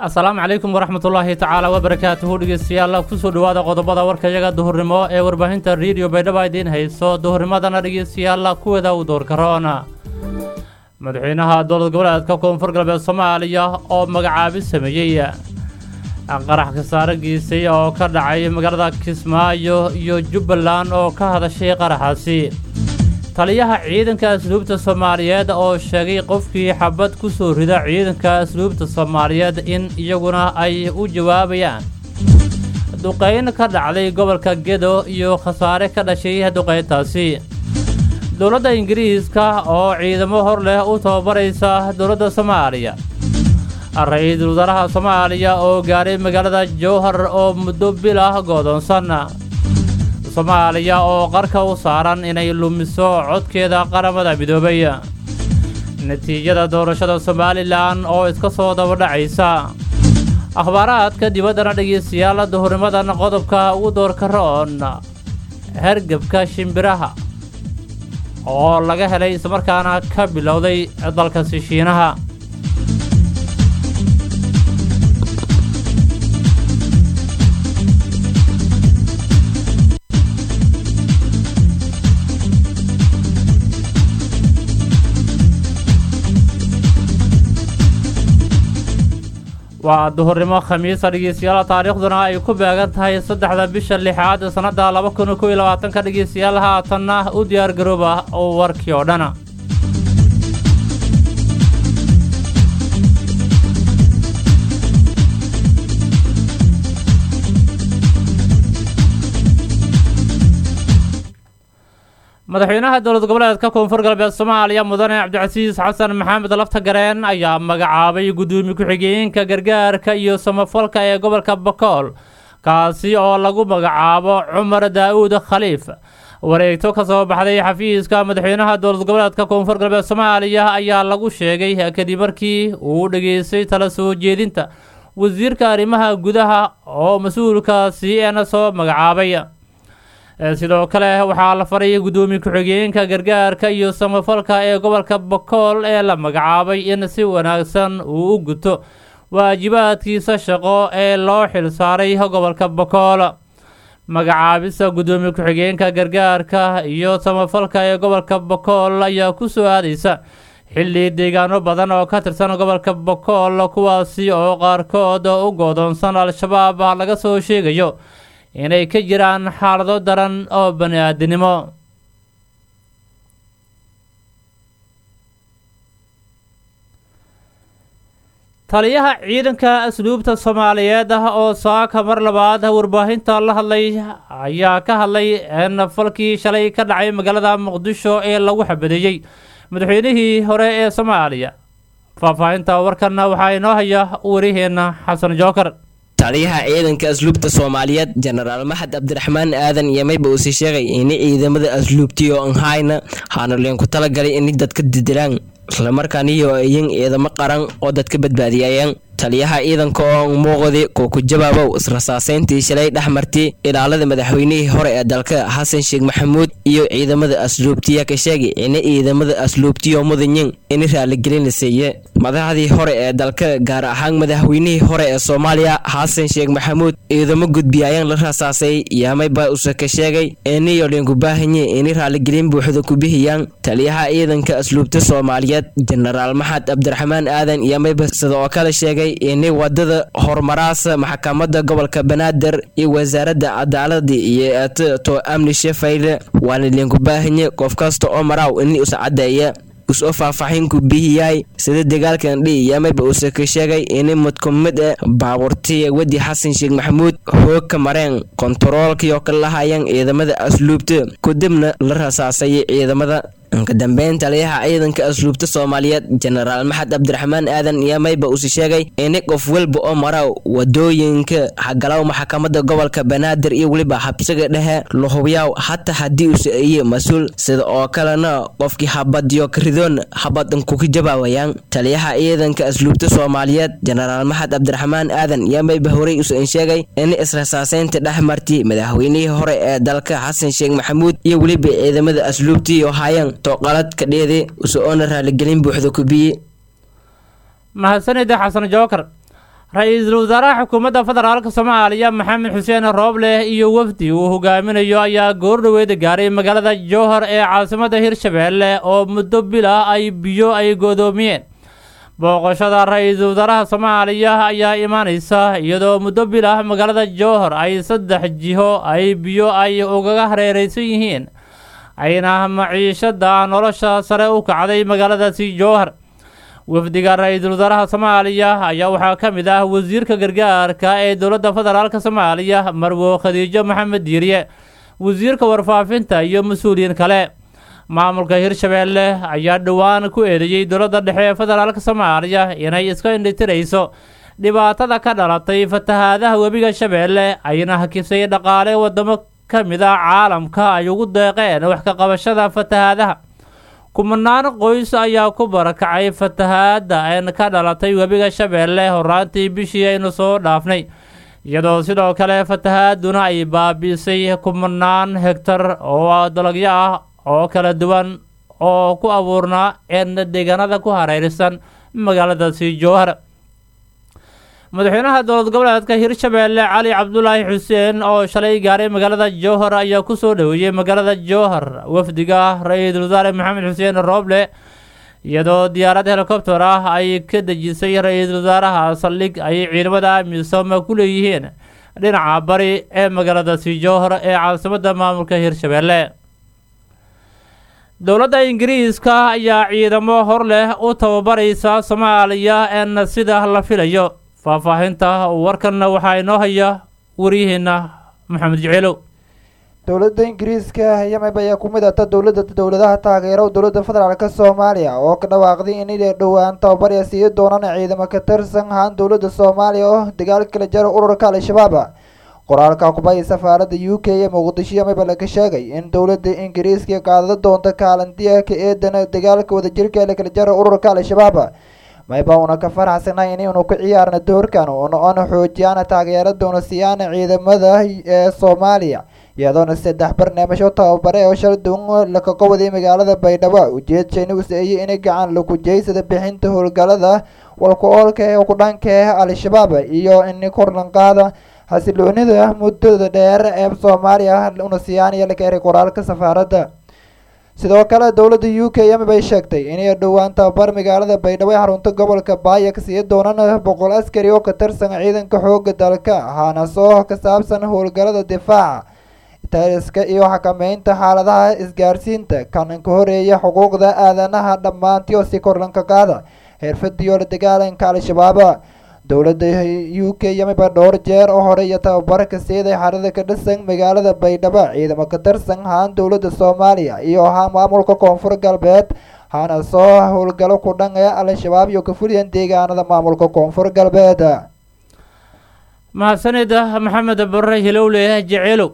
asalaamu calaykum waraxmatullaahi tacaala wabarakaatuhu dhegeystayaal kusoo dhowaada qodobada warkayaga duhurnimo ee warbaahinta rediyo baydhaba idiin hayso duhurnimadana dhegeystayaal kuweeda u doorkaroona madaxweynaha dowlad goboleedka koonfur galbeed soomaaliya oo magacaabi sameeyey qarax kasaare geysay oo ka dhacay magaalada kismaayo iyo jubbaland oo ka hadashay qaraxaasi taliyaha ciidanka asluubta soomaaliyeed oo sheegay qofkii xabad ku soo rida ciidanka asluubta soomaaliyeed in iyaguna ay u jawaabayaan duqayn ka dhacday gobolka gedo iyo khasaare ka dhashay duqayntaasi dowladda ingiriiska oo ciidamo hor leh u tababaraysa dowladda soomaaliya ra-iisul wasaaraha soomaaliya oo gaadhay magaalada jowhar oo muddo bil ah goodoonsan soomaaliya oo qarka u saaran inay lumiso codkeeda qaramada midoobay natiijada doorashada somalilan oo iska soo dabadhacaysa akhbaaraadka dibaddana dhegeystayaal duhurnimadan qodobka ugu doorka roon hergebka shimbiraha oo laga helay islamarkaana ka bilowday dalkasi shiinaha waa duhurnimo khamiisa dhegeystayaal taariikhduna ay ku beegan tahay saddexda bisha lixaad sannadda laba kun kow iyo labaatanka dhegeystayaal haatanna u diyaar garooba warkii oo dhana madaxweynaha dowlad goboleedka koonfur galbeed soomaaliya mudane cabdicasiis xasan maxamed lafta gareen ayaa magacaabay guddoomiye ku-xigeenka gargaarka iyo samafalka ee gobolka bakool kaasi oo lagu magacaabo cumar daa'uud khaliif wareegto ka soo baxday xafiiska madaxweynaha dowlad goboleedka koonfur galbeed soomaaliya ayaa lagu sheegay kadib markii uu dhageystay tala soo jeedinta wasiirka arrimaha gudaha oo mas-uulkaasi eena soo magacaabay sidoo kale waxaa la faray guddoomiye ku-xigeenka gargaarka iyo samafalka ee gobolka bakool ee la magacaabay in si wanaagsan uu u guto waajibaadkiisa shaqo ee loo xilsaaray gobolka bakool magacaabista guddoomiye ku-xigeenka gargaarka iyo samafalka ee gobolka bakool ayaa ku soo aadaysa xilli deegaano badan oo ka tirsan gobolka bakool kuwaasi oo qaarkood u goodoonsan al-shabaab laga soo sheegayo inay ka jiraan xaalado daran oo bani aadinimo taliyaha ciidanka asluubta soomaaliyeed ah oo saaka mar labaad warbaahinta la hadlay ayaa ka hadlay in falkii shalay ka dhacay magaalada muqdisho ee lagu xabadeeyey madaxweynihii hore ee soomaaliya faahfaahinta warkanna waxaa inoo haya wariheenna xasan jookar taliyaha ciidanka asluubta soomaaliyeed jenaraal maxad cabdiraxmaan aadan yemayba uusii sheegay ini ciidamada asluubtiyo anhayna haana leenku talagalay ini dadka didilaan islamarkaaniyo iyin ciidamo qaran oo dadka badbaadiyayaan taliyaha ciidanka oo muuqdi kuu ku jawaabow israsaaseyntii shalay dhex martay ilaalada madaxweynihii hore ee dalka xasan sheekh maxamuud iyo ciidamada asluubtiya ka sheegay ini ciidamada asluubtiyo mudanyin ini raaligelin la siiye madaxdii hore ee dalka gaar ahaan madaxweynihii hore ee soomaaliya xasan sheekh maxamuud ciidamo gudbiyayaan la rasaasay yamayba use ka sheegay iniyo linku baahanye ini raaligelin buuxda ku bixiyaan taliyaha ciidanka asluubta soomaaliyeed jenaraal maxad cabdiraxmaan aadan yamayba sida oo kale sheegay ini wadada horumaraasa maxkamada gobolka banaadir iyo wasaaradda cadaalada iyo to amni shefayle waana linku baahanye qof kasta oo maraaw ini usa cadeeya usoo faahfaaxinku bihiyay sida dagaalkan dhi yamayba uuse ka sheegay ini mid ku mid e baabuurtiya wedi xasan sheekh maxamuud hoog ka mareen kontaroolkiyo ka lahayaan ciidamada asluubta kadibna la rasaasay ciidamada ka dambeyn taliyaha ciidanka asluubta soomaaliyeed jenaraal maxad cabdiraxmaan aadan yamayba usi sheegay ini qof walba oo mara wadooyinka hagalow maxkamada gobolka banaadir iyo weliba habsiga dhexe lahubyaw hataa haddii use iye mas-uul sida oo kalena qofkii habadyo karidoon habadan kuka jawaawayaan taliyaha ciidanka asluubta soomaaliyeed jenaraal maxad cabdiraxmaan aadan yamayba horey usan sheegay ini israsaaseynta dhex marti madaxweynihii hore ee dalka xasan sheekh maxamuud iyo weliba ciidamada asluubtiiyo hayan toqalad ka dheede uso-oona raaligelin buuxda kubiye mahadsanida xasan jookar ra-iisul wasaaraha xukuumadda federaalk soomaaliya maxamed xuseen rooble iyo wafdi uu hogaaminayo ayaa goordhoweeda gaaray magaalada jowhar ee caasimadda hirshabeelle oo muddo bil ah ay biyo ay godoomiyeen booqashada ra-iisul wasaaraha soomaaliya ayaa imaaneysa iyadoo muddo bil ah magaalada jowhar ay saddex jiho ay biyo ay ugaga hareereysan yihiin ayna maciishada nolosha sare u kacday magaaladaasi jowhar wafdiga ra-iisul wasaaraha soomaaliya ayaa waxaa ka mid ah wasiirka gargaarka ee dowladda federaalk soomaaliya marwo khadiijo maxamed diiriye wasiirka warfaafinta iyo mas-uuliyiin kale maamulka hirshabeelle ayaa dhowaan ku eedeeyey dowladda dhexe ee federaalk soomaaliya inay iska indhitirayso dhibaatada ka dhalatay fatahaadaha webiga shabeelle ayna hakisay dhaqaale wadamo ka mid ah caalamka ay ugu deeqeen wax ka qabashada fatahaadaha kumanaan qoys ayaa ku barakacay fatahaada een ka dhalatay webiga shabeelle horaantii bishii aynu soo dhaafnay iyadoo sidoo kale fatahaaduna ay baabi'isay kumanaan hegtar oo dalagyo ah oo kala duwan oo ku abuurnaa een deegaanada ku hareersan magaaladaasi jowhar madaxweynaha dowlad goboleedka hirshabeelle cali cabdulaahi xuseen oo shalay gaaray magaalada jowhar ayaa kusoo dhoweeyey magaalada jowhar wafdiga ra-iisul wasaare maxamed xuseen rooble iyadoo diyaarad helikobter ah ay ka dejisay ra-iisul wasaaraha saldhig ay ciidamada amisom ku leeyihiin dhinaca bari ee magaaladaasi jowhar ee caasimadda maamulka hirshabeelle dowladda ingiriiska ayaa ciidamo hor leh u tababaraysa soomaaliya een sida la filayo faahfaahinta warkanna waxaa inoo haya waryaheena maxamed jeceelow dowladda ingiriiska yameb ayaa ku mid ata dowladda dowladaha taageero dowladda federaalk soomaaliya oo ka dhawaaqday inay dhowaan tababarya sii doonaan ciidamo ka tirsan ahaan dowladda soomaaliya oo dagaal kala jara ururka al-shabaab qoraalka kubaya safaaradda u k ee muqdisho yameba laga sheegay in dowladda ingiriiska qaadada doonta kaalintiya ka eedan dagaalka wadajirka ee lakala jara ururka al-shabaab mayba una ka faraxsanay inaynu ku ciyaarna doorkan oona xoojiyaan taageera doona siyaana ciidamada ee soomaaliya iyadoona saddex barnaamij oo tababare oo shal duwan laka qawaday magaalada baydhabo ujeedshayna useeyay inay gacan laku jeysada bixinta howlgalada walku-oolka ee ku dhanka ah al-shabaab iyo in korlanqaada xasiloonida muddada dheer ee soomaaliya una siyaanaya laka eray qoraalka safaaradda sidoo kale dowladda u k m bay sheegtay inay dhowaan tababar magaalada baydhabo ee xarunta gobolka baaya ka sii doonaan boqol askari oo ka tirsan ciidanka xooga dalka ahaana soo ka saabsan howlgalada difaaca tariska iyo xakameynta xaaladaha isgaarsiinta kan ka horeeya xuquuqda aadanaha dhammaantii oo si korlanka qaada xirfadiyo la dagaalanka al-shabaab dowladda u k yamiba dhowr jeer oo hore iyo tababar ka siiday xarada ka dhisan magaalada baydhabo ciidamo ka tirsan ahaan dowladda soomaaliya iyo ahaa maamulka koonfur galbeed haana soo howlgalo ku dhan ee al-shabaab iyo ka fuliyan deegaanada maamulka koonfur galbeed mahadsanida maxamed bare hilowle jeceelow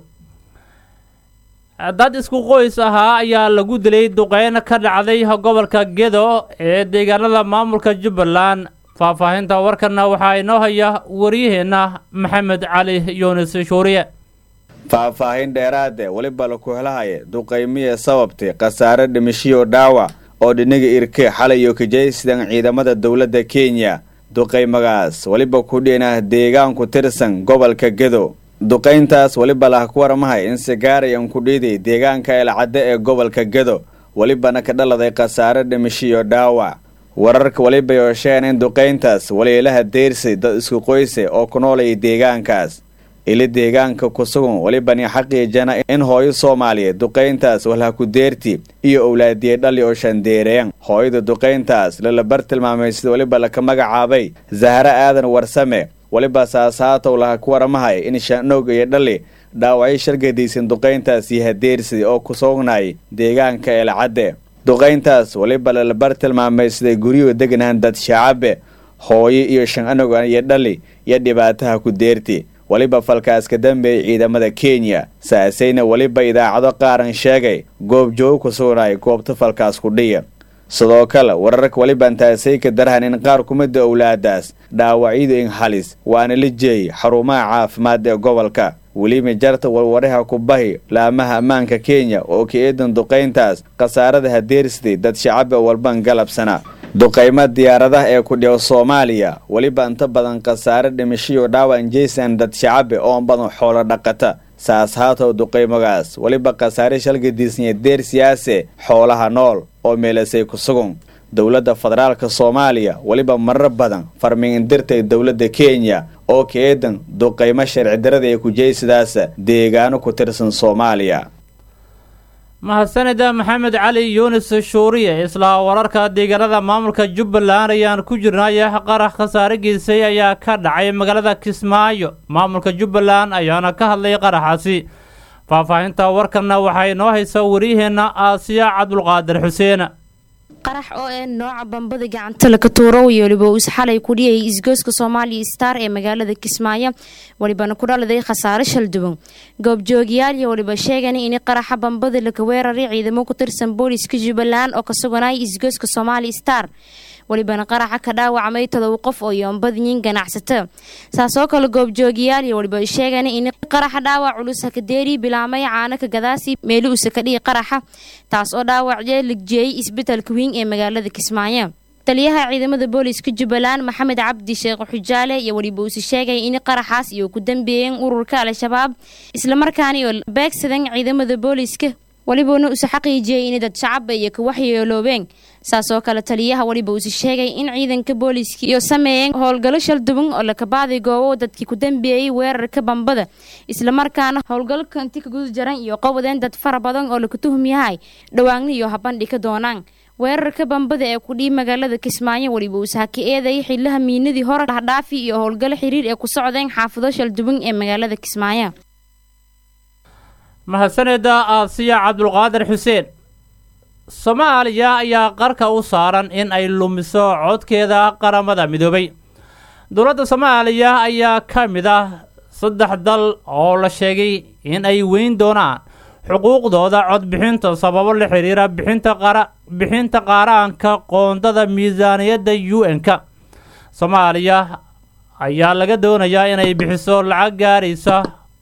dad isku qoys ahaa ayaa lagu dilay duqeyn ka dhacday gobolka gedo ee deegaanada maamulka jubbaland faahfaahinta warkanna waxaa inoo haya waryaheena maxamed cali yunis shuuriye faahfaahin dheeraade weliba laku helahaya duqaymiya sababtay khasaare dhimishiyo dhaawac oo dhiniga irke xalay iyo kajaysidan ciidamada dowladda kenya duqaymagaas weliba ku dhinah deegaanku tirsan gobolka gedo duqayntaas weliba lah ku warmahay in sigaarayan ku dhiiday deegaanka elcadde ee gobolka gedo welibana ka dhaladay khasaare dhimishiyo dhaawac wararka weliba yoosheen in duqayntaas waliilaha deyrsay dad isku qoyse oo ku noolaya deegaankaas ili deegaanka ku sugan welibani xaqiijana in hooyo soomaaliyeed duqayntaas walha ku deerti iyo owlaadiye dhali oo shandeereyan hooyada duqayntaas lalabar tilmaamay sida weliba laka magacaabay zahre aadan warsame weliba saasaatow laha ku waramahay in shaanoog iyo dhali dhaawacyo shargadaysan duqayntaas iyo hadeersi oo ku sugnay deegaanka eelcadde duqayntaas weliba lalabar tilmaamay siday guryuhu deganahan dad shacabe hooyo iyo shan anog iyo dhali iyo dhibaataha ku deerti weliba falkaas ka dambeeyay ciidamada kenya saasayna weliba idaacado qaaran sheegay goob joogo ku sugnay goobta falkaas ku dhiya sidoo kale wararka weliban taasay ka darahan in qaar kumida owlaadaas dhaawacyadu in halis waana la jeeyay xarumaha caafimaad ee gobolka weliba jarta warwaraha ku bahi laamaha ammaanka kenya oo ka eedan duqayntaas khasaarada hadeersiday dad shacaba walban galabsana duqaymo diyaaradaha ee ku dhigo soomaaliya weliba inta badan khasaare dhimashiyo dhaawac jaysan dad shacabe oo badan xoolo dhaqata saas haatow duqaymagaas weliba khasaare shalgadiisnya deer siyaase xoolaha nool oo meelasay ku sugun dowladda federaalka soomaaliya weliba marar badan farmiindirtay dowladda kenya oo ka eedan duqaymo sharci darada ee kujaysidaas deegaano ku tirsan soomaaliya mahadsanida maxamed cali yuunis shuuriye isla wararka deegaanada maamulka jubbaland ayaan ku jirnay qarax khasaare geysay ayaa ka dhacay magaalada kismaayo maamulka jubbaland ayaana ka hadlay qaraxaasi faahfaahinta warkanna waxaa inoo haysa wariyaheenna aasiya cabdulqaadir xuseen qarax oo ee nooca bambada gacanta laka tuuro iyo weliba uu isxalay ku dhiyayay isgooska soomaaliya star ee magaalada kismaayo welibana ku dhaladay khasaare shalduwan goobjoogayaal iyo weliba sheegan in qaraxa bambada laka weeraray ciidamo ku tirsan booliska jubbaland oo ka suganaya isgooska soomaaliya star welibana qaraxa ka dhaawacmay todoba qof oo yoonbadyin ganacsato saasoo kale goobjoogayaal iyo weliba sheegan in qaraxa dhaawac culus hakadeeri bilaamay caano ka gadaasi meeli usa ka dhihi qaraxa taas oo dhaawacye ligjeeyay isbetelka wiing ee magaalada kismaayo taliyaha ciidamada booliska jubbaland maxamed cabdi sheekh xujaale iyo weliba uuse sheegay in qaraxaas iyo ku dambeeyeen ururka al-shabaab islamarkaani oo beegsadan ciidamada booliska welibana uuse xaqiijiyey in dad shacaba iyo ka waxyeeloobeen saasoo kale taliyaha weliba uuse sheegay in ciidanka booliiska iyo sameeyeen howlgallo shalduban oo lakabaaday goobo dadkii ku dambeeyey weerarka bambada islamarkaana howlgallo kanti ka guda jaran iyo qobodeen dad fara badan oo laka tuhum yahay dhawaanna iyo habandhi ka doonaan weerarka bambada ee kudhii magaalada kismaayo weliba uuse haka eedayay xillaha miinadii hore dhahdhaafi iyo howlgallo xiriir ee ku socdeen xaafado shalduban ee magaalada kismaayo mahadsaneda aasiya cabdulqaadir xuseen soomaaliya ayaa qarka u saaran in ay lumiso codkeeda qaramada midoobay dowladda soomaaliya ayaa ka mid ah saddex dal oo la sheegay in ay weyn doonaan xuquuqdooda codbixinta sababo la xiriira bixinta qaaraanka qoondada miisaaniyadda u n-ka soomaaliya ayaa laga doonayaa inay bixiso lacag gaaraysa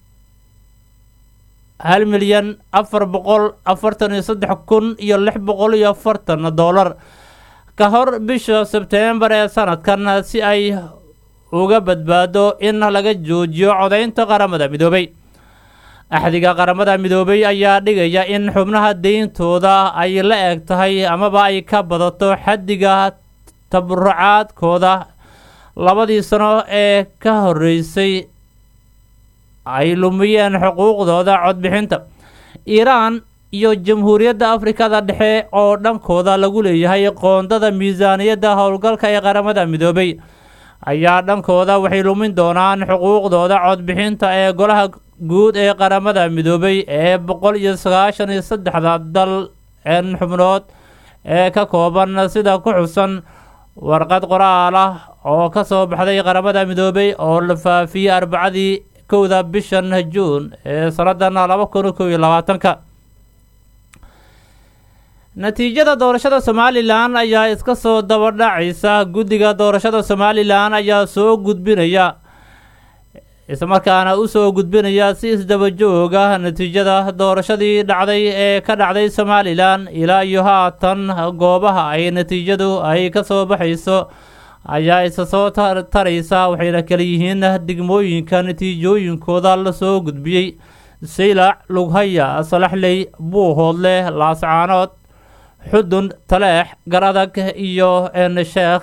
hal milyan afar boqol afartan iyo saddex kun iyo lix boqol iyo afartan dollar ka hor bisha sebteembar ee sanadkan si ay uga badbaado in laga joojiyo codaynta qaramada midoobay axdiga qaramada midoobay ayaa dhigaya in xubnaha deyntooda ay la eg tahay amaba ay ka badato xaddiga taburucaadkooda labadii sano ee ka horeysay ay lumiyeen xuquuqdooda codbixinta iiraan iyo jamhuuriyadda afrikada dhexe oo dhankooda lagu leeyahay qoondada miisaaniyadda howlgalka ee qaramada midoobay ayaa dhankooda waxay lumin doonaan xuquuqdooda codbixinta ee golaha guud ee qaramada midoobay ee boqol iyo sagaashan iyo saddexda dal en xubnood ee ka kooban sida ku xusan warqad qoraal ah oo ka soo baxday qaramada midoobay oo la faafiyey arbacadii kowda bishan juun ee sannadan laba kun kow iyo labaatanka natiijada doorashada somalilan ayaa iska soo dabadhacaysa guddiga doorashada somalilan ayaa soo gudbinaya islamarkaana usoo gudbinaya si isdabajooga natiijada doorashadii dhacday ee ka dhacday somalilan ilaa iyo haatan goobaha ay natiijadu ay ka soo baxayso ayaa isa soo taraysa waxayna kala yihiin degmooyinka natiijooyinkooda lasoo gudbiyey saylac lughaya salaxley buuhoodle laascaanood xudun taleex garadag iyo ensheekh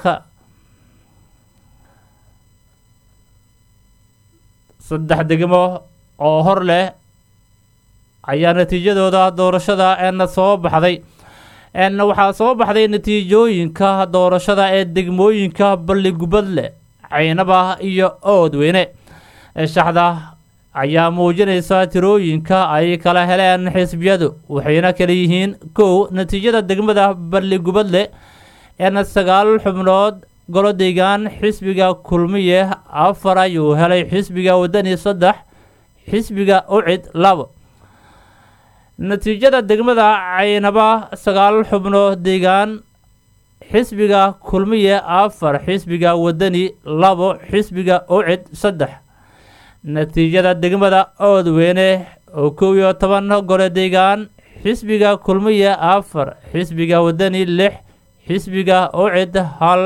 saddex degmo oo hor leh ayaa natiijadooda doorashada en soo baxday n waxaa soo baxday natiijooyinka doorashada ee degmooyinka balligubadle caynaba iyo oodweyne shaxda ayaa muujinaysa tirooyinka ay kala heleen xisbiyadu waxayna kala yihiin kow natiijada degmada balligubadle en sagaal xubnood golo deegaan xisbiga kulmiye afar ayuu helay xisbiga wadani saddex xisbiga ucid labo natiijada degmada caynaba sagaal xubno deegaan xisbiga kulmiye afar xisbiga wadani labo xisbiga ucid saddex natiijada degmada oodweyne oo kow iyo toban gole deegaan xisbiga kulmiye afar xisbiga wadani lix xisbiga ucid hal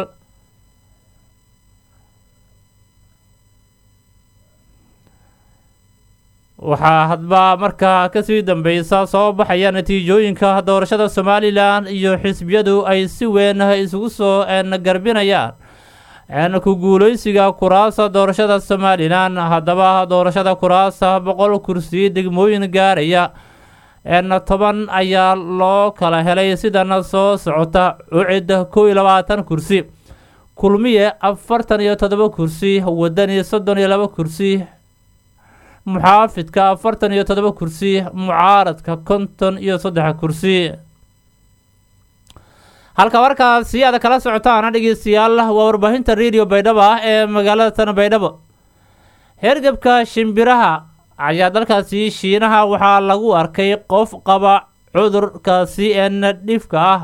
waxaa hadba markaa kasii dambeysa soo baxaya natiijooyinka doorashada somalilan iyo xisbiyadu ay si weyn isugu soo garbinayaan ku guuleysiga kuraasa doorashada somalilan haddaba doorashada kuraasa boqol kursi degmooyin gaaraya toban ayaa loo kala helay sidana soo socota ucid kow iyo labaatan kursi kulmiye afartan iyo todoba kursi wadani soddon iyo laba kursi muxaafidka afartan iyo todoba kursi mucaaradka konton iyo saddex kursi halka markaasi aad kala socotaana dhegeystayaal waa warbaahinta radio baydhabo ah ee magaalada tan baydhabo hergebka shimbiraha ayaa dalkaasi shiinaha waxaa lagu arkay qof qaba cudurkaasi een dhifka ah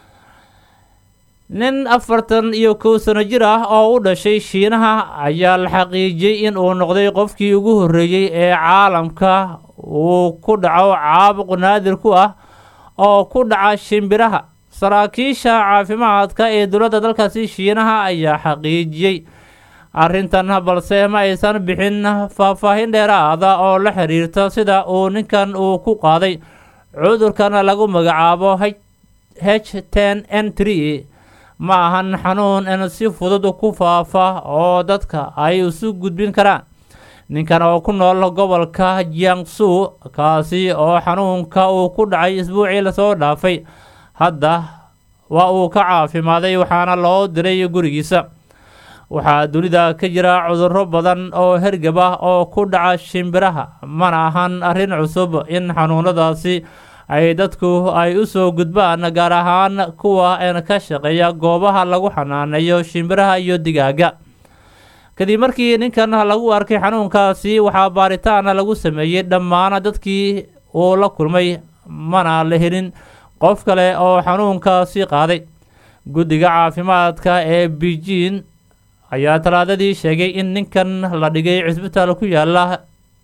nin afartan iyo kow sano jir ah oo u dhashay shiinaha ayaa la xaqiijiyey in uu noqday qofkii ugu horreeyey ee caalamka uu ku dhaco caabuq naadir ku ah oo ku dhaca shimbiraha saraakiisha caafimaadka ee dowladda dalkaasi shiinaha ayaa xaqiijiyey arrintan balse ma aysan bixin faahfaahin dheeraada oo la xiriirta sida uu ninkan uu ku qaaday cudurkan lagu magacaabo h ten n tree ma ahan xanuun in si fudud ku faafa oo dadka ay isu gudbin karaan ninkan oo ku nool gobolka jiangsu kaasi oo xanuunka uu ku dhacay isbuucii lasoo dhaafay hadda waa uu ka caafimaaday waxaana loo diray gurigiisa waxaa dunida ka jira cudurro badan oo hergab ah oo ku dhaca shimbiraha mana ahan arrin cusub in xanuunadaasi ay dadku ay u soo gudbaan gaar ahaan kuwa ka shaqeeya goobaha lagu xanaaneeyo shimbiraha iyo digaaga kadib markii ninkan lagu arkay xanuunkaasi waxaa baaritaan lagu sameeyey dhammaan dadkii uu la kulmay mana la helin qof kale oo xanuunkaasi qaaday guddiga caafimaadka ee beijing ayaa talaadadii sheegay in ninkan la dhigay cisbitaal ku yaala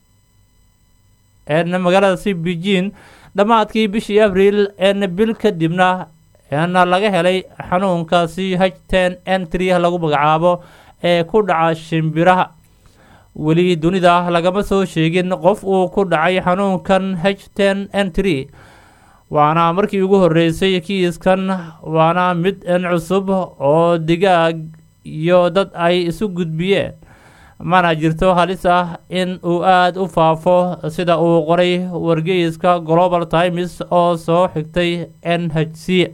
magaaladaasi beijing dhammaadkii bishii abriil n bil kadibna na laga helay xanuunkaasi h ten n tree lagu magacaabo ee ku dhaca shimbiraha weli dunida lagama soo sheegin qof uu ku dhacay xanuunkan h ten n tree waana markii ugu horreysay kiiskan waana mid n cusub oo digaag iyo dad ay isu gudbiyeen mana jirto halis ah in uu aada u faafo sida uu qoray wargeyska global times oo soo xigtay n h c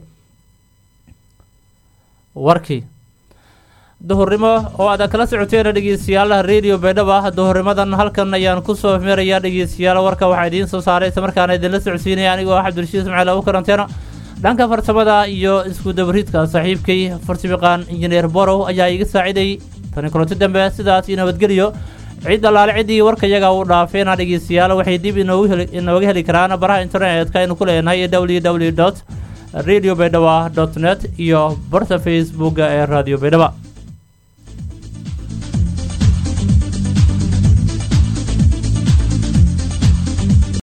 warkii duhurnimo oo aad kala socoteen dhegeystayaal radio baydhaba duhurnimadan halkan ayaan kusoo meerayaa dhegeystayaal warka waxaa idiin soo saaray isla markaana idinla socodsiinaya anigoo ah cabdirashiid ismaciil abu karanteeno dhanka farsamada iyo isku dabariidka saaxiibkay farsabiqaan injineer borow ayaa iga saaciday tani kulanti dambe sidaas iyo nabadgeliyo cid allaale ciddii warkayaga uu dhaafeena dhegeystayaal waxay dib inooga heli karaan baraha internetka aynu ku leenahay w w dot radio baydhaba dot net iyo barta facebooka ee radio baydhaba